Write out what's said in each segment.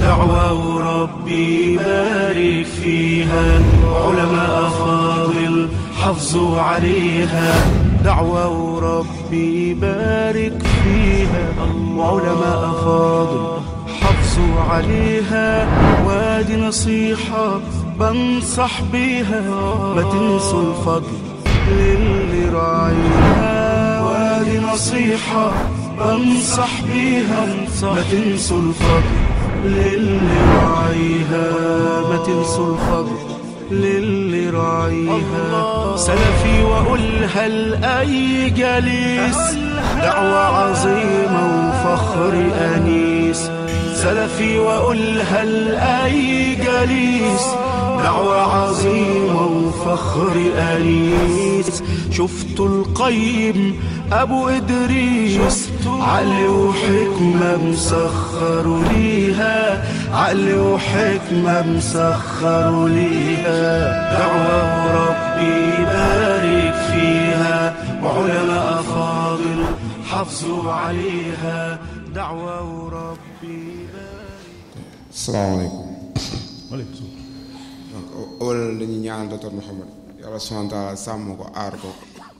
دعوة ربي بارك فيها علماء فاضل حافظوا عليها دعوة ربي بارك فيها وعلماء فاضل حافظوا عليها وادي نصيحة بنصح بيها ما تنسوا الفضل للي راعيها وادي نصيحة بنصح بيها ما تنسوا الفضل للي راعيها ما تنسوا الفضل للي راعيها سلفي وأقولها لأي جليس دعوة عظيمة وفخر أنيس سلفي وأقولها لأي جليس دعوة عظيمة وفخر أنيس شفت القيم أبو إدريس عقل وحكمة مسخر ليها عقل وحكمة مسخر ليها دعوة ربي بارك فيها وعلماء فاضل حافظوا عليها دعوة ربي بارك salaamaaleykum waaleykum salaam donc wala dañuy ñaan docteur Mouhamed yàlla subhaanahu wa taala sàmm ko aar ko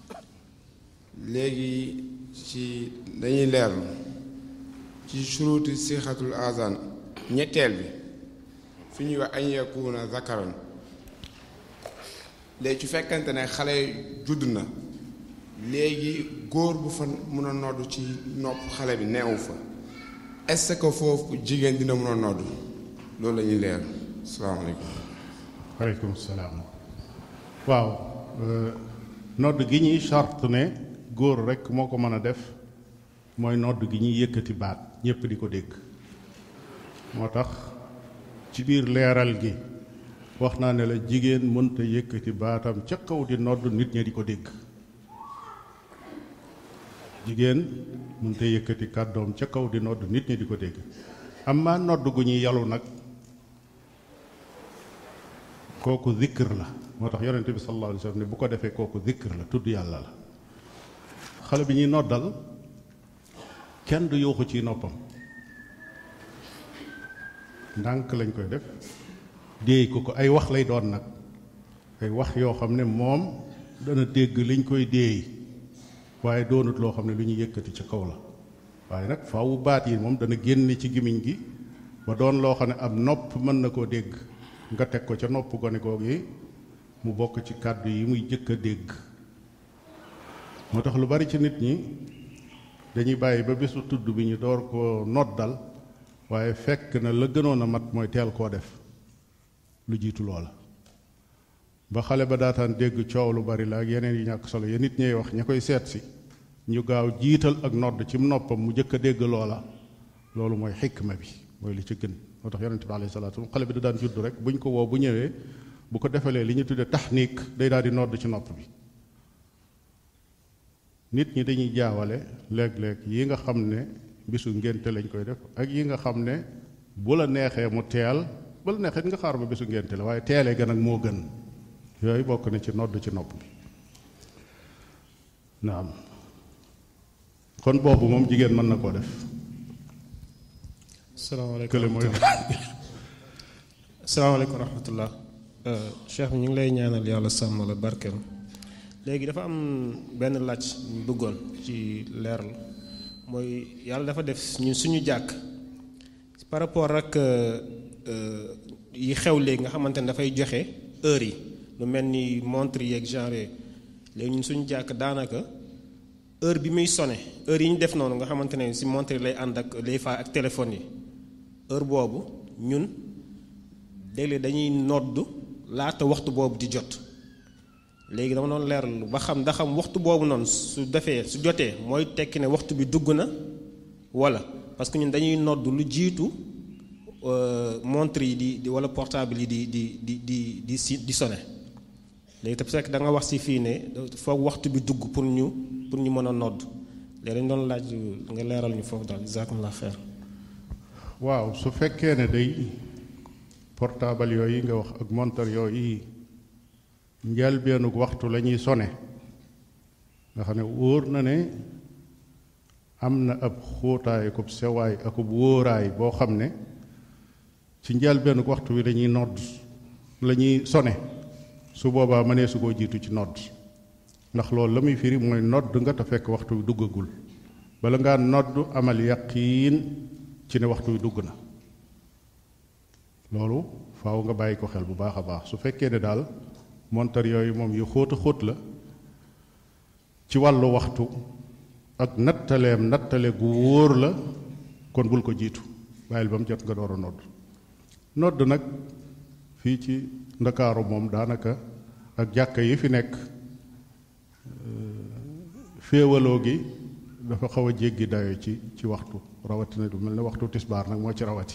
léegi ci dañuy leerlu ci suruuti sixatul azan ñetteel bi fi ñuy wax añ yakuuna zakaran léegi ci fekkante ne xale judd na léegi góor bu fa mun a nodd ci nopp xale bi neewu fa est-ce que foofu jigéen dina mun a nodd loolu la ñuy leer salaamaaleykum waaleykum salaam waaw nodd gi ñuy charte ne góor rekk moo ko mën a def mooy nodd gi ñuy yëkkati baat ñépp di ko dégg moo tax ci biir leeral gi wax naa ne la jigéen mënta yëkkati baatam ca kaw di nodd nit ñi di ko dégg jigéen mënta yëkkati kàddoom ca kaw di nodd nit ñi di ko dégg amma nodd gu ñuy yalu nag kooku zikr la moo tax yonente bi sallallahu alayhi wa sallam ne bu ko defee kooku zikr la tudd yàlla la xale bi ñuy noddal kenn du yuuxu ci noppam ndànk lañ koy def déey ko ko ay wax lay doon nag ay wax yoo xam ne moom dana dégg liñ koy déey waaye doonut loo xam ne lu ñuy yëkkati ci kaw la waaye nag faawu baat yi moom dana génne ci gimiñ gi ba doon loo xam ne ab nopp mën na koo dégg nga teg ko ca nopp gone googu yi mu bokk ci kàddu yi muy jëkk a dégg moo tax lu bari ci nit ñi dañuy bàyyi ba bésu tudd bi ñu door koo noddal waaye fekk na la gënoon a mat mooy teel koo def lu jiitu loola ba xale ba daataan dégg coow lu bari la ak yeneen yi ñàkk solo ya nit ñey wax ña koy seet si ñu gaaw jiital ak nodd ci noppam mu jëkk a dégg loola loolu mooy xikma bi mooy li ci gën moo tax yonente bi alayhi salaatu xale bi da daan judd rek buñ ko woo bu ñëwee bu ko defalee li ñu tuddee taxniik day daal di nodd ci nopp bi nit ñi dañuy jaawale léeg-léeg yi nga xam ne bisu ngénte lañ koy def ak yi nga xam ne bu la neexee mu teel bu la neexee nga xaar ba bisu ngénte la waaye teelee gën ak moo gën yooyu bokk na ci nodd ci nopp bi naam kon boobu moom jigéen mën na koo def salaamaaleykum kële mooy salaamaaleykum wa rahmatullah cheikh bi ñu ngi lay ñaanal yàlla sàmm la barkeel léegi dafa am benn laaj ñu bëggoon ci leeral mooy yàlla dafa def ñun suñu jàkk par rapport ak yi xew léegi nga xamante ne dafay joxe heure yi lu mel ni montre yeeg genre léegi ñun suñu jàkk daanaka heure bi muy sone heure yi ñu def noonu nga xamante ne si montre lay ànd ak lay fa ak téléphone yi heure boobu ñun léeg-léeg dañuy nodd laata waxtu boobu di jot léegi dama doon leerlu ba xam ndax xam waxtu boobu noonu su defee su jotee mooy tekki ne waxtu bi dugg na wala parce que ñun dañuy nodd lu jiitu montre yi di di wala portable yi di di di di di si di sone léegi te fekk da nga wax si fii ne foog waxtu bi dugg pour ñu pour ñu mën a nodd léegi dañ doon laaj nga leeral ñu foofu daal jazakumullah xeer waaw su fekkee ne day portable yooyu nga wax ak montar yooyu njëlbeenug waxtu la ñuy sone nga xam ne wóor na ne am na ab xóotaay akub sewaay akub wóoraay boo xam ne ci njëlbéenu waxtu wi dañuy nodd la ñuy sone su boobaa mënee su koo jiitu ci nodd ndax loolu la muy firi mooy nodd nga te fekk waxtu wi duggagul bala ngaa nodd amal yaqiin ci ne waxtu wi dugg na loolu faaw nga bàyyi ko xel bu baax a baax su fekkee ne daal montar yooyu moom yu xóot a xóot la ci wàllu waxtu ak nattaleem nattale gu wóor la kon bul ko jiitu bàyyil ba mu jot nga door a nodd nodd nag fii ci ndakaaru moom daanaka ak jàkka yi fi nekk féewaloo gi dafa xaw a jéggi dayo ci ci waxtu rawatina du mel ne waxtu tisbaar nag moo ci rawati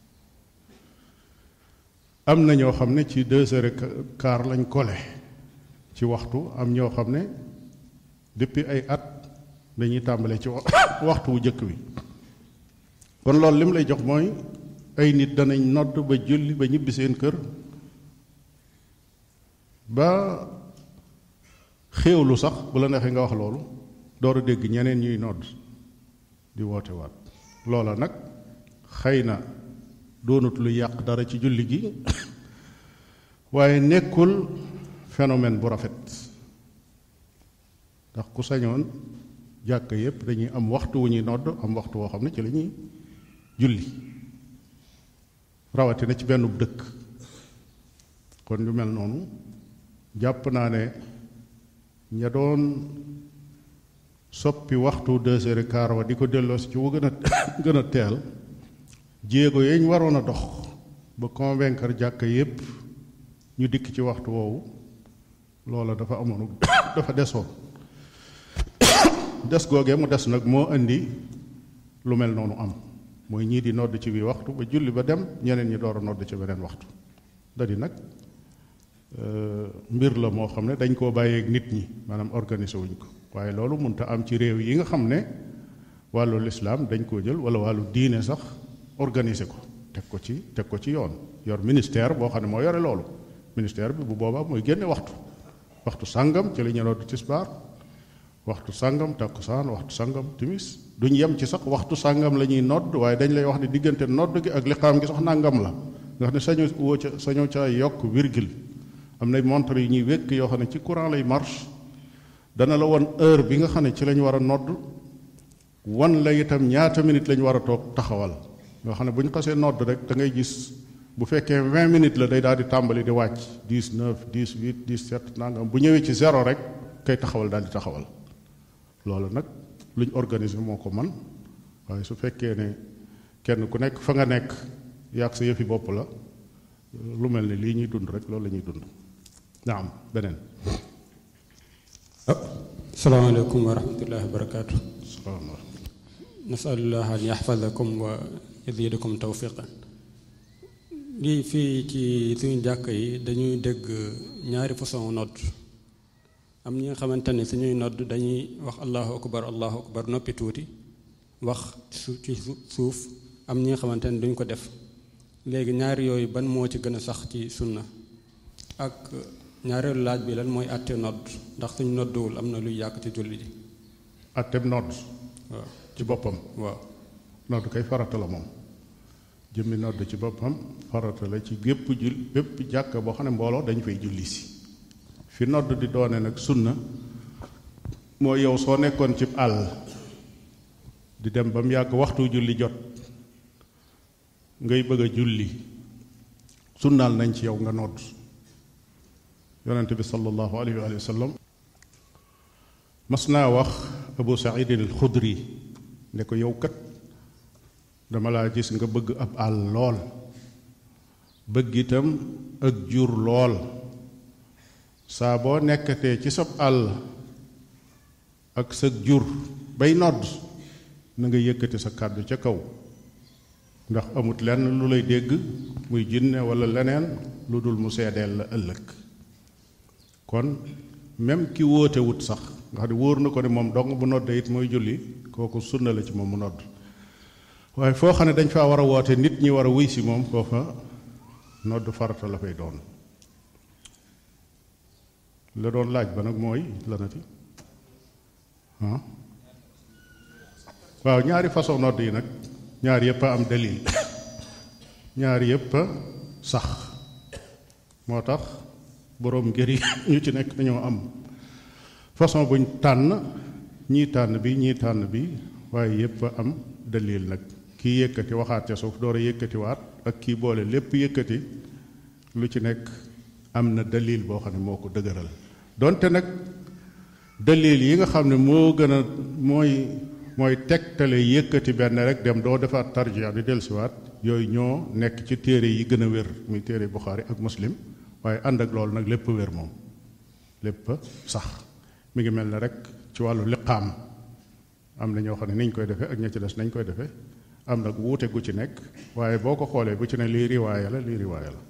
am na ñoo xam ne ci deux heures et quart lañ kole ci waxtu am ñoo xam ne depuis ay at dañuy tàmbale ci waxtu wu jëkk wi kon loolu lim lay jox mooy ay nit danañ nodd ba julli ba ñibbi seen kër ba xéewlu sax bu la neexee nga wax loolu door a dégg ñeneen ñuy nodd di woote waat loola nag xëy na doonut lu yàq dara ci julli gi waaye nekkul phénomène bu rafet ndax ku sañoon jàkk yépp dañuy am waxtu wu ñuy nodd am waxtu woo xam ne ci la ñuy julli rawatina ci benn dëkk kon ñu mel noonu jàpp naa ne ña doon soppi waxtu deux heures et quart wa di ko delloosi ci wu gën a gën a teel jéego yañ waroon a dox ba convaincre jàkka yépp ñu dikk ci waxtu woowu loola dafa amoon dafa desoon des googee mu des nag moo indi lu mel noonu am mooy ñii di nodd ci bii waxtu ba julli ba dem ñeneen ñi door a nodd ci beneen waxtu da di nag mbir la moo xam ne dañ koo bàyyeeg nit ñi maanaam organiser wuñ ko waaye loolu mënta am ci réew yi nga xam ne wàllu lislaam dañ koo jël wala wàllu diine sax organiser ko teg ko ci teg ko ci yoon yor ministère boo xam ne moo yore loolu ministère bi bu boobaa mooy génne waxtu waxtu sàngam ci la ñu nodd tisbaar waxtu sàngam takkusaan waxtu sàngam timis duñ yem ci sax waxtu sàngam la ñuy nodd waaye dañ lay wax ne diggante nodd gi ak liqaam gi sax nàngam la nga xam ne sañu woo ca sañoo ca yokk virgule am na montre yi ñuy wékk yoo xam ne ci courant lay marche dana la won heure bi nga xam ne ci lañ war a nodd wan la itam ñaata minute lañ war a toog taxawal nga xam ne bu ñu xasee nodd rek da ngay gis bu fekkee vingt minutes la day daal di tàmbali di wàcc dix neuf dix huit dix sept nangam bu ñëwee ci zéro rek kay taxawal daal di taxawal loolu nag luñ organiser moo ko man waaye su fekkee ne kenn ku nekk fa nga nekk yàgg sa yëfi bopp la lu mel ne lii ñuy dund rek loolu la ñuy dund naam beneen salaamaaleykum wa rahmatullahi wa barakaatu salaamaaleykum nasalullah an yaxfadakum wa yazidakum tawfiqan lii fii ci suñu jàkk yi dañuy dégg ñaari façon nodd am ñi nga xamante ne suñuy nodd dañuy wax allahu akbar allahu akbar noppi tuuti wax su ci suuf am ñi nga xamante ne duñ ko def léegi ñaari yooyu ban moo ci gën a sax ci sunna ak ñaareelu laaj bi lan mooy àtte nodd ndax suñ nodduwul am na luy yàq ci julli ji atteb nodd waaw ci boppam waaw nodd kay farata la moom jëmmi nodd ci boppam farata la ci gépp jul bépp jàkk boo xam ne mbooloo dañu fay julli si fi nodd di doone nag sunna moo yow soo nekkoon ci àll di dem ba mu yàgg waxtu julli jot ngay bëgg a julli sunnaal nañ ci yow nga nodd yonent bi sallallahu alayhi wa sallam mas naa wax abu saidin al xudri ne ko yow kat dama laa gis nga bëgg ab àll lool bëgg itam ak jur lool saa boo nekkatee ci sab àll ak sa jur bay nodd na nga yëkkati sa kàddu ca kaw ndax amut lenn lu lay dégg muy jinne walla leneen lu dul mu seedeel la ëllëg kon même ki wóote wut sax nga xam ne wóor na ko ne moom dong bu noddee it mooy julli kooku sunna la ci moom mu nodd waaye foo xam ne dañ faa war a woote nit ñi war a wuy si moom foofa nodd farata la fay doon la doon laaj ba nag mooy lanati ah waaw ñaari façon nodd yi nag ñaar yépp a am dalil ñaari yépp a sax moo tax boroom ngir yi ñu ci nekk dañoo am façon buñ tànn ñii tànn bi ñii tànn bi waaye yépp a am dalil nag kii yëkkati waxaat ca suuf door a yëkkatiwaat ak kii boole lépp yëkkati lu ci nekk am na dalil boo xam ne moo ko dëgëral donte nag dalil yi nga xam ne moo gën a mooy mooy tegtale yëkkati benn rek dem doo defaat tarjia di dellusiwaat yooyu ñoo nekk ci téere yi gën a wér muy téere Buxaari ak Muslim waaye ànd ak loolu nag lépp wér moom lépp sax mi ngi mel ne rek ci wàllu liqaam am na ñoo xam ne niñ koy defee ak ña ci des nañ koy defee am nag wuute gu ci nekk waaye boo ko xoolee bu ci ne lii riwaaya la lii riwaaya la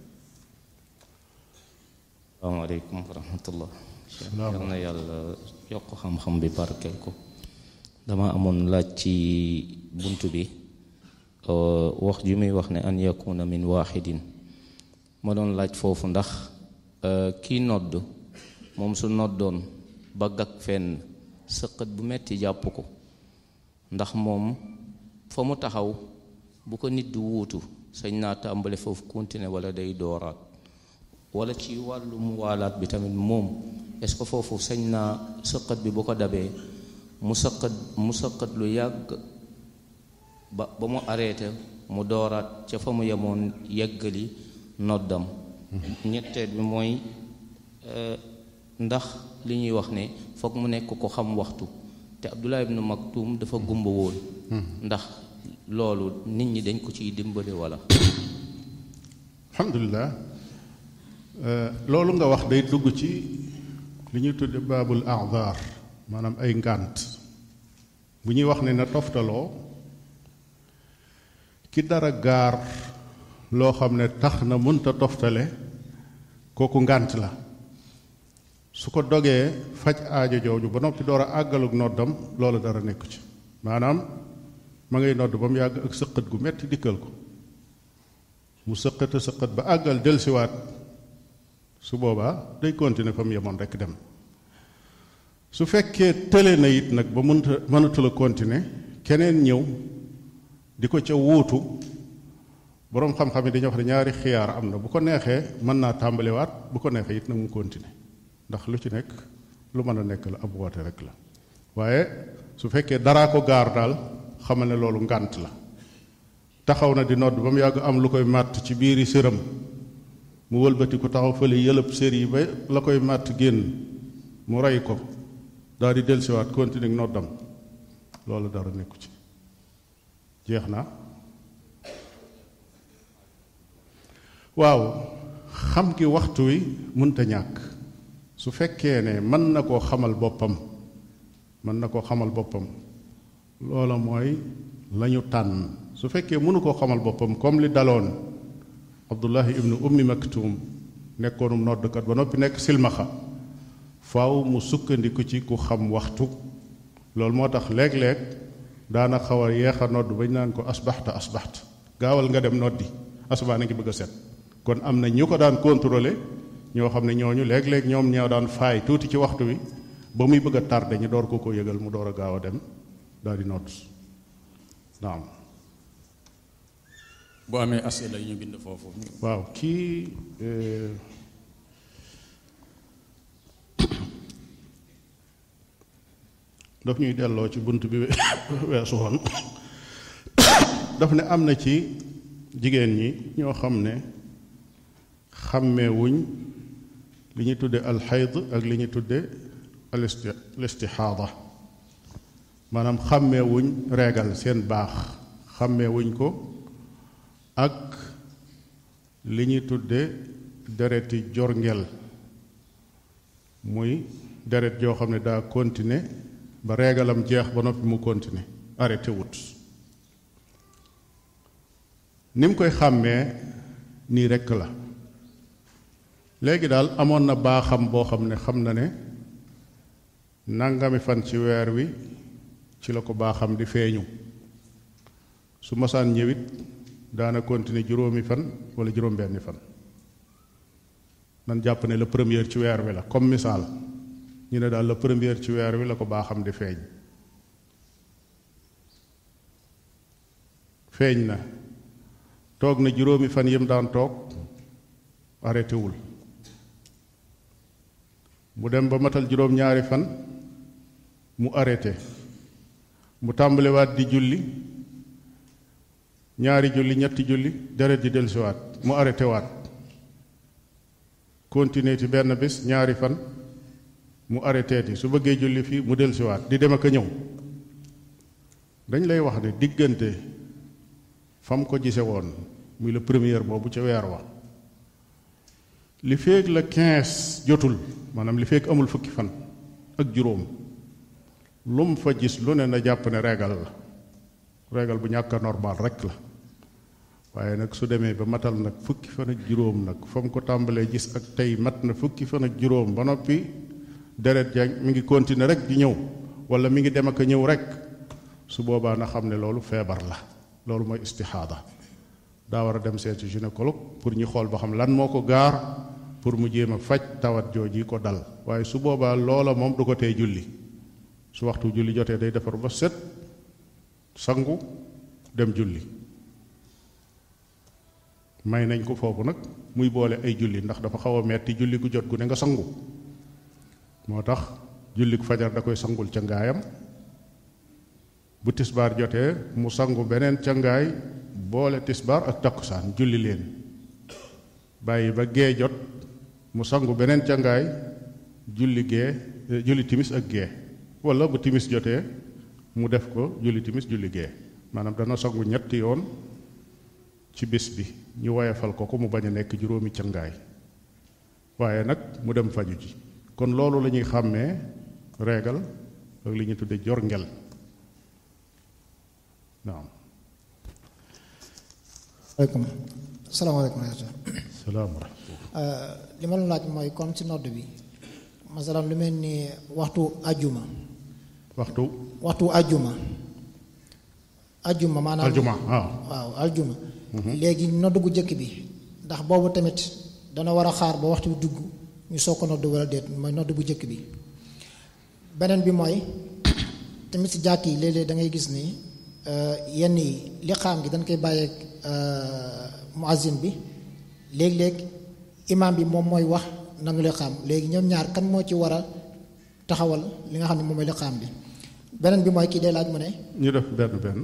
salaamaaleykum wa rahmatullah yal na yàlla yokk xam-xam bi barkeel ko dama amoon laaj ci bunt bi wax ju muy wax ne an yakuna min waaxidin ma doon laaj foofu ndax kii nodd moom su noddoon ba gag fenn sëqët bu metti jàpp ko ndax moom fa mu taxaw bu ko nit du wuutu sañ naa tàmbale foofu continuer wala day dooraat wala ci wàllu mu waalaat bi tamit moom est-ce que foofu sañ naa sëqat bi bu ko dabee mu sëqat mu sëqat lu yàgg ba ba mu arrêté mu dooraat ca fa mu yemoon yeggali noddam ñetteel bi mooy ndax li ñuy wax ne foog mu nekk ko xam waxtu te Abdullah ibn Maktum dafa gumba woon ndax loolu nit ñi dañ ko ciy dimbali wala alhamdulilah loolu nga wax day dugg ci li ñuy tudde baabul ahdar maanaam ay ngànt bu ñuy wax ne na toftaloo ki dara gaar loo xam ne tax na mënta toftale kooku ngànt la su ko dogee faj aajo jooju ba noppi door a àggaluk noddam loolu dara nekku ci maanaam ma ngay nodd ba mu yàgg ak sëqët gu metti dikkal ko mu sëqata sëqat ba àggal delsiwaat su boobaa day continuer fa mu yemoon rekk dem su fekkee tële na it nag ba mënta mënatul a continuer keneen ñëw di ko ca wuutu boroom xam-xam yi dañuy wax ne ñaari xiyaar am na bu ko neexee mën naa tàmbaliwaat bu ko neexee it nag mu continuer ndax lu ci nekk lu mën a nekk la ab woote rek la waaye su fekkee daraa ko gaar daal xamal ne loolu ngànt la taxaw na di nodd ba mu yàgg am lu koy màtt ci biiri sëram mu wëlbati ko taxaw fële yëlëb sër yi ba la koy màtt génn mu rey ko daal di dellusiwaat continuer noddam loolu dara nekku ci jeex na waaw xam gi waxtu wi mënta ñàkk su fekkee ne mën na koo xamal boppam mën na koo xamal boppam loola mooy lañu tànn su fekkee mënu koo xamal boppam comme li daloon abdullahi ibnu ummi maktum nekkoonum noddkat ba noppi nekk silmaxa faaw mu sukkandiku ci ku xam waxtu loolu moo tax léeg-léeg daana xaw a yeex a nodd bañ naan ko asbaxta asbaxta gaawal nga dem noddi asubaa na ngi bëgg a set kon am na ñu ko daan contrôler ñoo xam ne ñooñu léeg-léeg ñoom ñoo daan faay tuuti ci waxtu wi ba muy bëgg a tardé ñu door ko ko yëgal mu door a gaaw a dem daal di nodd naam bu amee asila yi ñu bind foofu waaw kii daf ñuy delloo ci bunt bi weesu woon daf ne am na ci jigéen ñi ñoo xam ne xàmmeewuñ li ñuy tudde alxayd ak li ñuy tudde alistixaada maanaam xàmmeewuñ reegal seen baax xàmmeewuñ ko ak li ñuy tudde dereti jorngel muy deret joo xam ne daa continuer ba reegalam jeex ba noppi mu continuer arrêté wut ni mu koy xàmmee nii rekk la léegi daal amoon na baaxam boo xam ne xam na ne nangami fan ci weer wi ci la ko baaxam di feeñu su masaan ñëwit daana continuer juróomi fan wala juróom benni fan nan jàpp ne la première ci weer wi la comme misaal ñu ne daal la première ci weer wi la ko baaxam di feeñ feeñ na toog na juróomi fan yim daan toog arrêté wul mu dem ba matal juróom-ñaari fan mu arrêté mu tàmbaliwaat di julli ñaari julli ñetti julli deret di dellusiwaat mu arrêté waat continuer ci benn bis ñaari fan mu arrêté ti su bëggee julli fii mu dellusiwaat di dem ak a ñëw dañ lay wax ne diggante fam ko gise woon muy la première boobu ca weer wa li feeg la quinze jotul maanaam li feeg amul fukki fan ak juróom lu mu fa gis lu ne na jàpp ne régal la régal bu ñàkk a normal rek la waaye nag su demee ba matal nag fukki fan ak juróom nag fa mu ko tàmbalee gis ak tey mat na fukki fan ak juróom ba noppi deret ja mi ngi continuer rek di ñëw wala mi ngi dem ak a ñëw rek su boobaa na xam ne loolu feebar la loolu mooy istixaada daa war a dem seeti gynécologue pour ñu xool ba xam lan moo ko gaar pour mu jéem a faj tawat jooji ko dal waaye su boobaa loola moom du ko tey julli su waxtu julli jotee day defar ba set sangu dem julli may nañ ko foofu nag muy boole ay julli ndax dafa xaw a metti julli gu jot gu ne nga sangu moo tax julli gu fajar da koy sangul ca ngaayam bu tisbaar jotee mu sangu beneen ca ngaay boole tisbaar ak takkusaan julli leen bàyyi ba gee jot mu sangu beneen ca ngaay julli gee julli timis ak gee wala bu timis jotee mu def ko julli timis julli gee maanaam dana sangu ñetti yoon ci bis bi ñu woyefal ko ko mu bañ a nekk juróomi cangaay waaye nag mu dem faju ji kon loolu la ñuy xàmmee reegal ak li ñu tudde jor ngel naam aleykum salaamaaleykum salaam li ma la laaj mooy comme ci nodd bi masalan lu mel ni waxtu ajjuma waxtu waxtu ajjuma ajjuma maanaam aljuma waaw waaw aljuma léegi nodd gu jëkk bi ndax boobu tamit dana war a xaar ba waxtu bi dugg ñu soog ko nodd wala déet mooy nodd bu jëkk bi beneen bi mooy tamit si jàkk yi léeg-léeg da ngay gis ni yenn yi liqaam gi dañ koy bàyyeeg muazzin bi léeg-léeg imaam bi moom mooy wax nanu liqaam léegi ñoom ñaar kan moo ci war a taxawal li nga xam ne moom mooy liqaam bi beneen bi mooy kii day laaj mu ne ñu def benn benn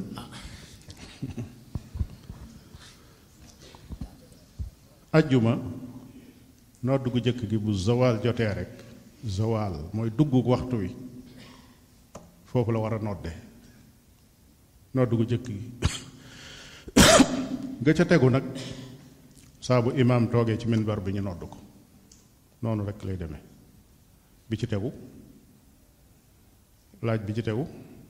ajjuma nodd gu jëkk gi bu zawaal jotee rek zawaal mooy dugg waxtu wi foofu la war a nodde nodd gu jëkk gi nga ca tegu nag saa bu imaam toogee ci minbar bi ñu nodd ko noonu rek lay demee bi ci tegu laaj bi ci tegu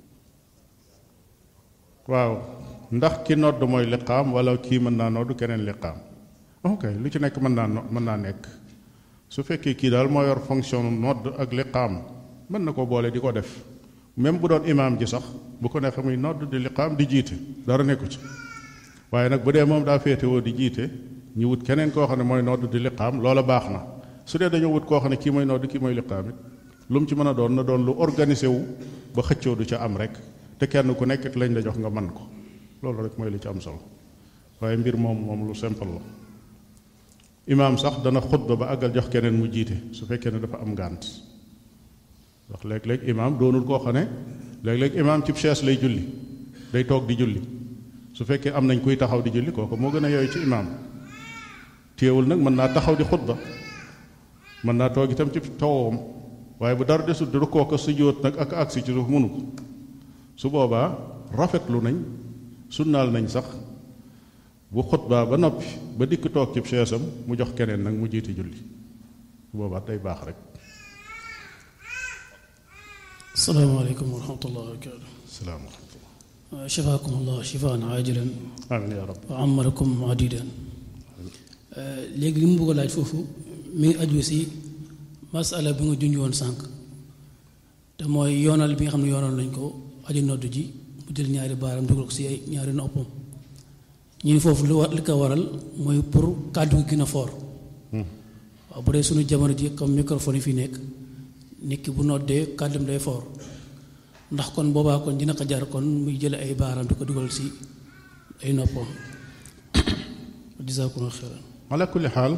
waaw ndax ki nodd mooy liqaam wala kii mën naa nodd keneen liqaam ok lu ci nekk mën naa no mën naa nekk su fekkee kii daal moo yor fonction nodd ak liqaam mën na ko boole di ko def même bu doon imaam ji sax bu ko neexee muy nodd di liqaam di jiite dara nekku ci waaye nag bu dee moom daa féetewoo di jiite ñu wut keneen koo xam ne mooy nodd di liqaam loola baax na su dee dañoo wut koo xam ne kii mooy nodd kii mooy liqaam it lu mu ci mën a doon na doon lu organisé wu ba xëccoo du ca am rek te kenn ku nekk lañ la jox nga man ko loolu rek mooy li ci am solo waaye mbir moom moom lu simple la imaam sax dana xutba ba àggal jox keneen mu jiite su fekkee ne dafa am ngànt ndax léeg-léeg imaam doonul koo xam ne léeg-léeg imaam cib chaise lay julli day toog di julli su fekkee am nañ kuy taxaw di julli kooku moo gën a yooyu ci imaam téewul nag mën naa taxaw di xutba mën naa toog itam ci tawam waaye bu dara desul di rukkoo ko sujjóot nag ak agsi ci suuf mënu ko su boobaa rafetlu nañ sunnaal nañ sax bu xutbaa ba noppi ba dikk toog ci seesam mu jox keneen nag mu jiiti julli su boobaa day baax rek salaamaaleykum wa rahmatullah wa barakaatu salaam shafaakum allah shifaan aajilan amiin yaa rab wa amarakum adidan léegi li mu bëgg a laaj foofu mi ngi aju si masala bi nga junj woon sànq te mooy yoonal bi nga xam ne yoonal nañ ko aji nodd ji mu jël ñaari baaram dugal ko si ay ñaari noppam ñu ni foofu lu war li ko waral mooy pour kàddu gi gën a foor waaw bu dee suñu jamono ji comme microphone yi fi nekk nit ki bu noddee kàddum day foor ndax kon boobaa kon dina ko jar kon muy jële ay baaram di ko dugal si ay noppam jazaakumullahu xayran ala kulli xaal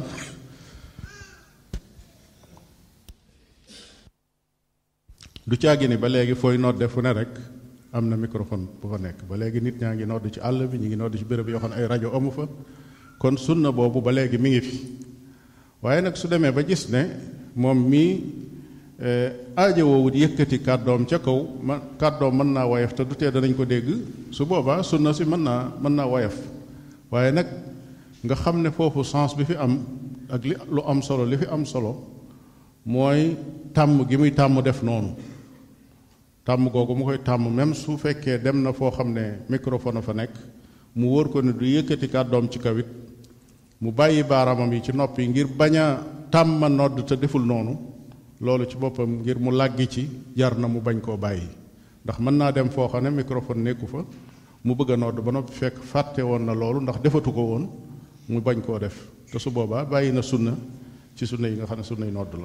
du caagi ni ba léegi fooy nodde fu ne rek am na microphone bu fa nekk ba léegi nit ñaa ngi nodd ci àll bi ñu ngi nodd ci béréb yoo xam ne ay rajo amu fa kon sunna boobu ba léegi mi ngi fi waaye nag su demee ba gis ne moom mii aajo woowut yëkkati kàddoom ca kaw ma kàddoom mën naa woyof te du tee danañ ko dégg su boobaa sunna si mën naa mën naa woyof waaye nag nga xam ne foofu sens bi fi am ak li lu am solo li fi am solo mooy tàmm gi muy tàmm def noonu tàmm googu mu koy tàmm même su fekkee dem na foo xam ne microphone a fa nekk mu wóor ko ne du yëkkati kàddoom ci kawit mu bàyyi baaraamam yi ci nopp yi ngir bañ a tàmma nodd te deful noonu loolu ci boppam ngir mu làggi ci jar na mu bañ koo bàyyi ndax mën naa dem foo xam ne microphone nekku fa mu bëgg a nodd ba noppi fekk fàtte woon na loolu ndax defatu ko woon mu bañ koo def te su boobaa bàyyi na sunna ci sunna yi nga xam ne sunna yi nodd la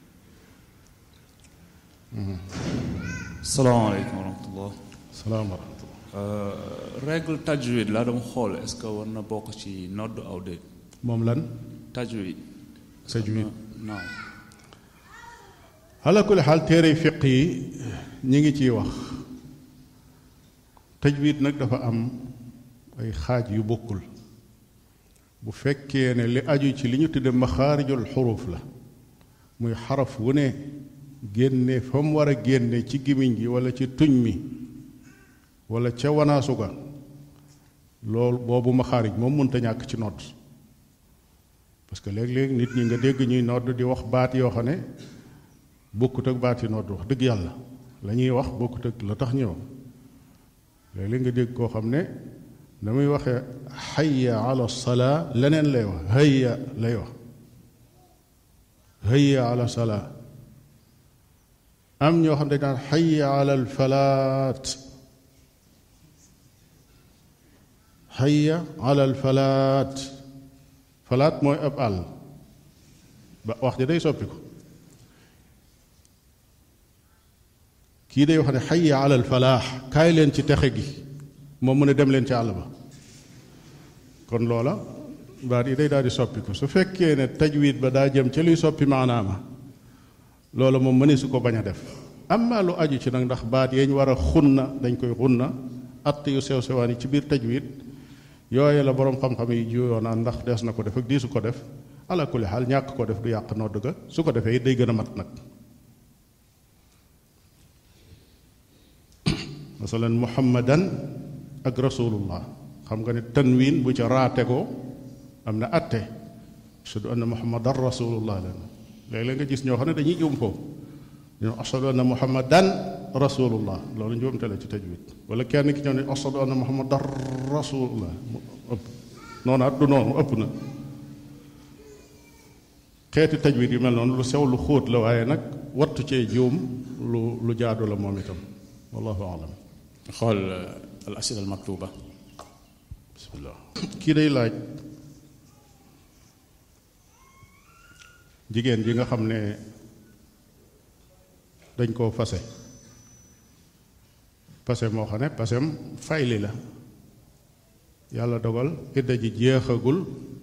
salaamaaleykum wa rahmatullah salaam wa rahmatullah règle tajwid laa dama xool est-ce que war na bokk ci nodd aw déet moom lan tajwid tajwid non ala kulli xaal téere fiq yi ñi ngi ciy wax tajwid nag dafa am ay xaaj yu bokkul bu fekkee ne li aju ci li ñu tudde maxaarijul xuruf la muy xaraf wu ne génne fa mu war a génne ci gimiñ gi wala ci tuñ mi wala ca wanaasu ga loolu boobu maxaarij moom mënta ñàkk ci nodd parce que léeg-léeg nit ñi nga dégg ñuy nodd di wax baat yoo xam ne bokkut ak baat yi nodd wax dëgg yàlla la ñuy wax bokkut ak la tax ñëw léeg-léeg nga dégg koo xam ne na muy waxee xayya ala salaa leneen lay wax hayya lay wax hayya ala salaa am ñoo xam ne daan xayya ala alfalaat xayya ala alfalaat falaat mooy ab àll ba wax ji day soppi ko kii day wax ne xayya ala alfalaax kaay leen ci texe gi moom mu ne dem leen ci àll ba kon loola baat yi day daal di soppi ko su fekkee ne tajwid ba daa jëm ca luy soppi maanaama loola moom mëne su ko bañ a def amma lu aju ci nag ndax baat yeñ war a xunna dañ koy xunna att yu sew sewaan yi ci biir tajwid yooye la boroom xam-xam yi juyoo naan ndax des na ko def ak diisu ko def ala kulli xaal ñàkk ko def du yàq nodd ga su ko defee day gën a mat nag masalan muhammadan ak rasulullah xam nga ne tanwin bu ca raate ko am na atte ashhadu anna muhammadan rasulullah leen léeg-léeg nga gis ñoo xam ne dañuy juum foofu ñu ne ashhadu anna muhammadan rasulullah loolu njuumte la ci tajwid wala kenn ki ñëw ne ashhadu anna muhammadan rasulullah mu ëpp noonu at du noonu ëpp na xeeti tajwid yu mel noonu lu sew lu xóot la waaye nag wattu cee juum lu lu jaadu la moom itam wallahu alam xool al asila al maktuba bismillah kii day laaj jigéen ji nga xam ne dañ koo fase fase moo xam ne pasem fayli la yàlla dogal idda ji jeexagul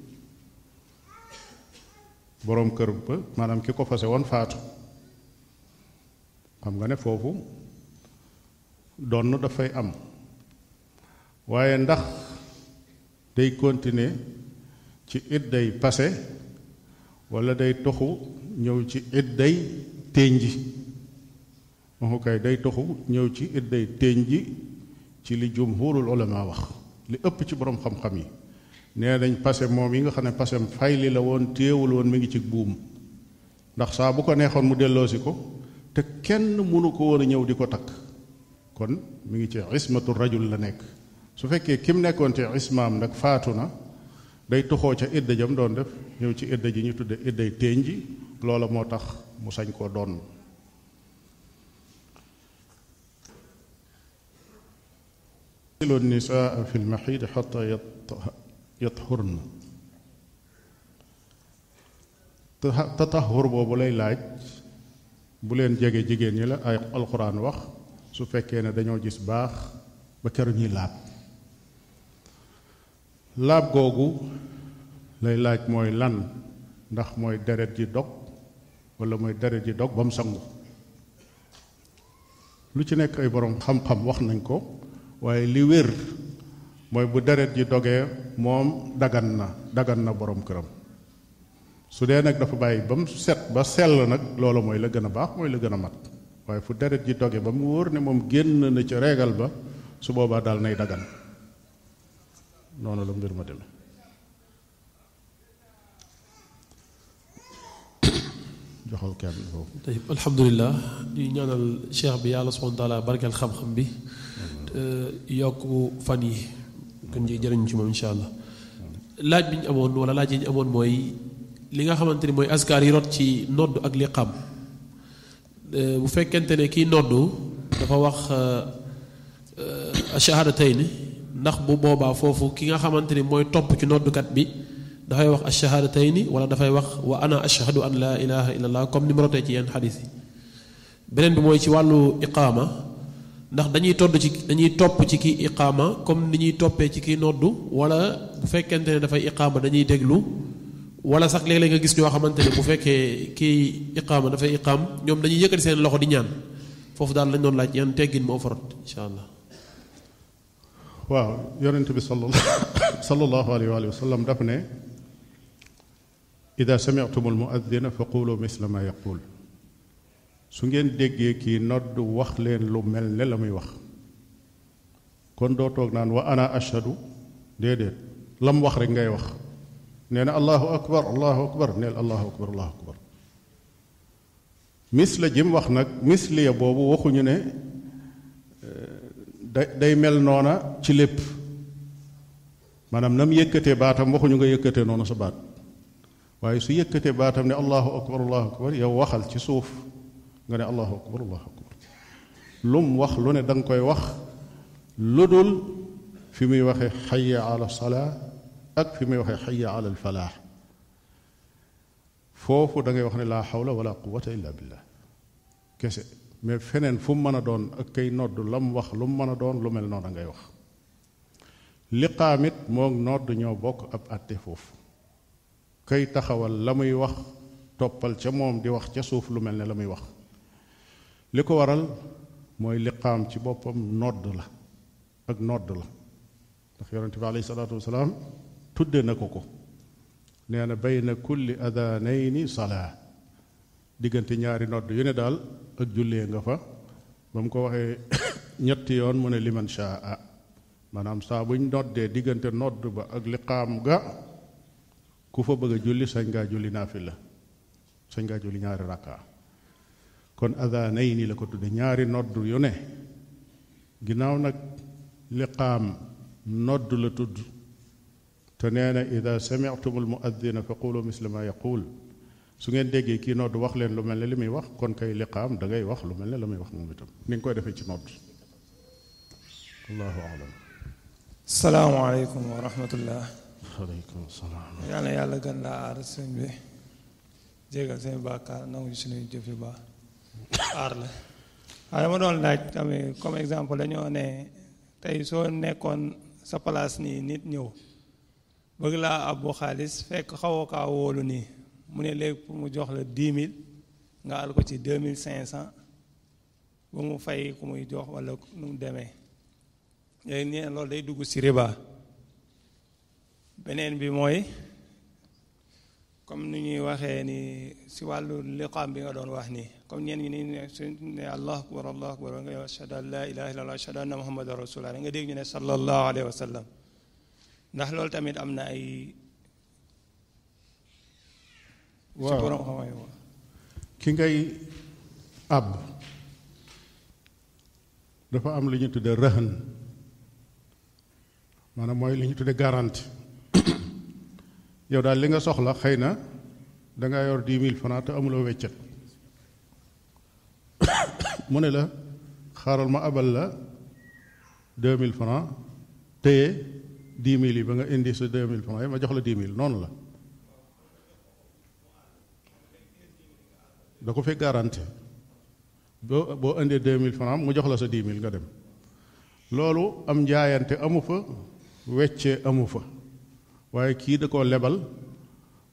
boroom kër ba maanaam ki ko fase woon faatu xam nga ne foofu donn dafay am waaye ndax day continuer ci idday pase walla day toxu ñëw ci idday ténji waxu kay day toxu ñëw ci idday ténji ci li jumhurul ulama wax li ëpp ci boroom xam-xam yi nee nañ pase moom yi nga xam ne pasem fayli la woon téewul woon mi ngi ci buum ndax saa bu ko neexoon mu delloosi ko te kenn mënu ko woon a ñëw di ko takk kon mi ngi ci ismatu rajul la nekk su fekkee kim nekkoon ci ismaam nag faatu na day toxoo ca idda jam doon def ñëw ci idda ji ñu tudde idday ténji loola moo tax mu sañ koo doon lu nisaa fi lmaxiid xata yathurna tatahur boobu lay laaj bu leen jege jigéen ñi la ay alxuraan wax su fekkee ne dañoo gis baax ba keru ñuy laab laab googu lay laaj mooy lan ndax mooy deret ji dog wala mooy deret ji dog ba mu sangu lu ci nekk ay borom xam-xam wax nañ ko waaye li wér mooy bu deret ji dogee moom dagan na dagan na borom këram su dee nag dafa bàyyi ba mu set ba sell nag loolu mooy la gën a baax mooy la gën a mat waaye fu deret ji doge ba mu wóor ne moom génn na ca reegal ba su boobaa daal nay dagan noonu la mbir ma demee joxal kenn foofu tayib alhamdulilah di ñaanal cheikh bi yàlla subhanahu wa taala barkeel xam-xam bi yokk fan yi gën ji jëriñ ci moom insha allah laaj bi ñu amoon wala laaj yi ñu amoon mooy li nga xamante ni mooy askar yi rot ci nodd ak liqam bu fekkente ne kii noddu dafa wax achahadatayni ndax bu boobaa foofu ki nga xamante ni mooy topp ci noddukat bi dafay wax achahadatayni wala dafay wax wa ana ashhadu an laa ilaha illa allah comme ni mu rotee ci yenn xadis yi beneen bi mooy ci wàllu iqaama ndax dañuy todd ci dañuy topp ci kii iqaama comme ni ñuy toppee ci kii noddu wala bu fekkente ne dafay iqaama dañuy déglu wala sax léeg-léeg nga gis ñoo xamante ne bu fekkee kii iqaama dafay iqaam ñoom dañuy yëkkati seen loxo di ñaan foofu daal lañ doon laaj yan teggin moo farot incha allah waaw yonent bi sallallahu alayhi wa sallam daf ne ida sami'tum almuaddina fa qulu misla ma yaqul su ngeen déggee kii nodd wax leen lu mel ne la muy wax kon doo toog naan wa ana ashhadu déedéet lam wax rek ngay wax nee na allahu akbar allahu akbar neel allahu akbar allahu akbar misla jim wax nag misliya boobu waxuñu ne da day mel noona ci lépp maanaam nam yëkkatee baatam waxuñu nga yëkkatee noonu sa baat waaye su yëkkatee baatam ne allahu akbar allahu akbar yow waxal ci suuf nga ne allahu akbar allahu akbar lum wax lu ne da nga koy wax lu dul fi muy waxee xayya ala salaa ak fi muy waxee xayya ala alfalaax foofu da ngay wax ne laa xawla wala quwata illa billah kese mais feneen fu mu mën a doon ak kay nodd lam wax lu mu mën a doon lu mel noonu ngay wax liqaamit moog nodd ñoo bokk ab àtte foofu kay taxawal la muy wax toppal ca moom di wax ca suuf lu mel ne la muy wax li ko waral mooy liqaam ci boppam nodd la ak nodd la ndax yonente bi alayhi salaatu wasalaam tudde na ko ko nee na bayna kulli adanayni salaa diggante ñaari nodd yu ne daal ak jullee nga fa ba mu ko waxee ñetti yoon mu ne liman shaa maanaam saa buñ noddee diggante nodd ba ak liqaam ga ku fa bëgg a julli sañ ngaa julli naafila sañ ngaa julli ñaari rakka kon adanayni la ko tudde ñaari nodd yu ne ginnaaw nag liqaam nodd la tudd te nee na ida sami'tum al muaddina fa qulu misla ma yaqul su ngeen déggee kii nodd wax leen lu mel ne li muy wax kon kay liqaam da ngay wax lu mel ne la muy wax moom itam ni nga koy defee ci nodd allahu alam salaamaaleykum wa rahmatullah aleykum salaam yàlla yàlla gën laa aar sëñ bi jégal seen bàkkaar nangu suñuy jëf yu baax aar la waaye dama doon laaj tamit comme exemple dañoo ne tey soo nekkoon sa place nii nit ñëw bëgg laa abbu xaalis fekk xawoo kaa wóolu nii mu ne léegi pour mu jox la dix mille nga al ko ci deux mille cinq cent ba mu fay ku muy jox wala nu mu demee léegi nee loolu day dugg ci riba beneen bi mooy comme ni ñuy waxee ni si wàllu liqaam bi nga doon wax nii comme ñeen ñi ni ne su ne allah akbar allah akbar nga yow ashhadu an la ilaha illallah ashhadu anna muhammadan rasulullah nga dégg ñu ne sallallahu alayhi wa sallam ndax loolu tamit am na ay si borom xam-xam yi ki ngay àbb dafa am lu ñu tudde rëhën maanaam mooy li ñu tudde garantie yow daal li nga soxla xëy na danga yor dix mille francs te amuloo weccet mu ne la xaaral ma abal la deux mille francs téye dix mille yi ba nga indi sa deux mille francs yi ma jox la dix mille noonu la da ko fi garantie boo boo indee deux mille francs mu jox la sa dix mille nga dem loolu am njaayante amu fa weccee amu fa waaye kii da koo lebal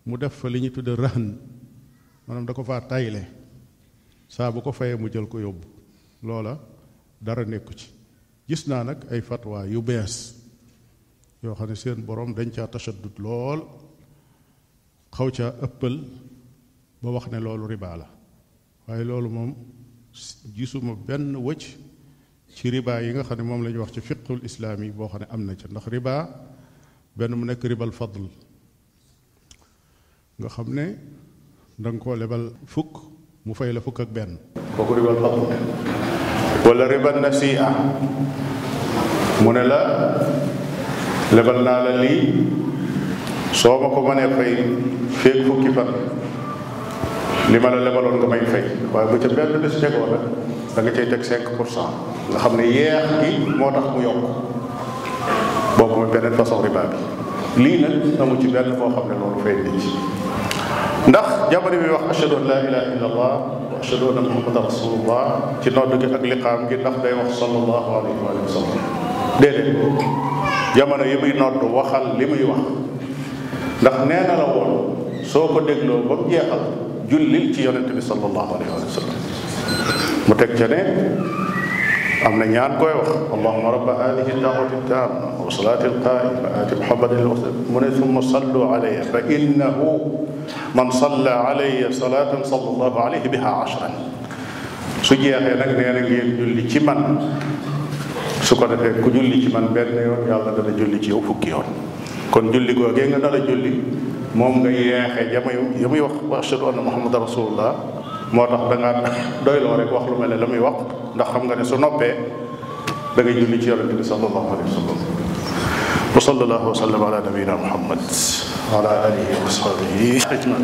mu def fa li ñu tudde rëhn maanaam da ko faa tayle saa bu ko fayee mu jël ko yóbbu loola dara nekku ci gis naa nag ay fatwa yu bees yoo xam ne seen borom dañ caa tashaddud lool xaw caa ëppal ba wax ne loolu riba la waaye loolu moom gisuma benn wëcc ci riba yi nga xam ne moom la ñuy wax ci fiqhul islaam yi boo xam ne am na ca ndax riba benn mu nekk ribal fadl nga xam ne da nga koo lebal fukk mu fay la fukk ak benn kooku ribal fadl wala ribal nasi'a mu ne la lebal naa la lii soo ma ko mënee fay feeg fukki fan li ma la lebaloon nga may fay waaye bu ca benn bés tegoo nag da nga cay teg 5 pour cent nga xam ne yeex gi moo tax mu yokk boobu mooy beneen façon riba bi lii nag amu ci benn boo xam ne loolu fay nit ci ndax jamono bi wax ashhadu an laa ilaha illa allah wa ashhadu anna muhammadan rasulullah ci nodd gi ak liqaam gi ndax day wax sallallahu alayhi wa sallam déedéet jamono yi muy nodd waxal li muy wax ndax nee na la woon soo ko dégloo ba mu jeexal jullil ci yonente bi sallallahu alayhi wa sallam mu teg ca ne am na ñaan koy wax allahuma rabba hadihi dawati tamma wa salati alqaima ati muhammadin alwasila mu ne summa sallu alayya fa innahu man salla alayya salatan sallallahu alayhi biha ashran su jeexee nag nee na ngeen julli ci man su ko defee ku julli ci man benn yoon yàlla dana julli ci yow fukki yoon kon julli googee nga dala julli moom nga yeexee jamoy ya muy wax wa ashhadu anna muhammadan rasulullah moo tax da ngaa doyloo rek wax lu mel ne la muy wax ndax xam nga ne su noppee da ngay julli ci yonente bi sallallahu alayhi wa sallam wa sallallahu wa sallam ala nabiyina muhammad wa ala alihi wa sahbihi ajmain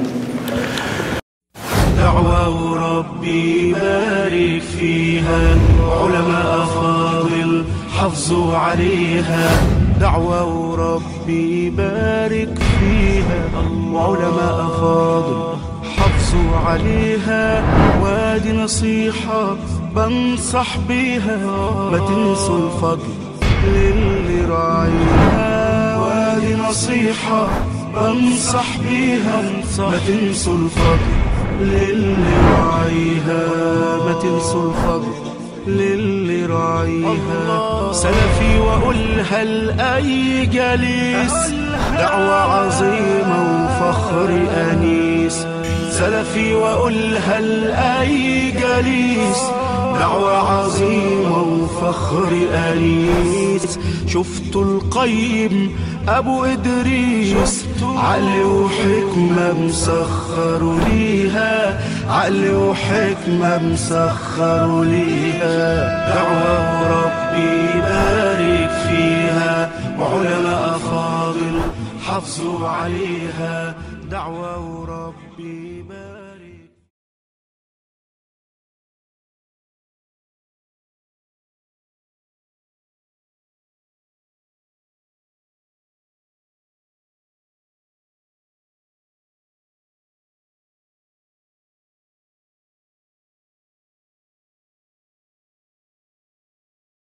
دعوة ربي بارك فيها علماء فاضل حافظوا عليها دعوة ربي بارك فيها علماء فاضل حافظوا عليها وادي نصيحة بنصح بيها ما تنسوا الفضل للي راعيها وادي نصيحة بنصح بيها ما تنسوا الفضل للي راعيها ما تنسوا الفضل للي راعيها سلفي واقولها لاي جليس دعوة عظيمة وفخر انيس سلفي واقولها لاي جليس دعوة عظيمة وفخر أنيس شفت القيم أبو إدريس عقل وحكمة مسخر ليها عقل وحكمة مسخر ليها دعوة ربي بارك فيها وعلماء فاضل حافظوا عليها دعوة ربي بارك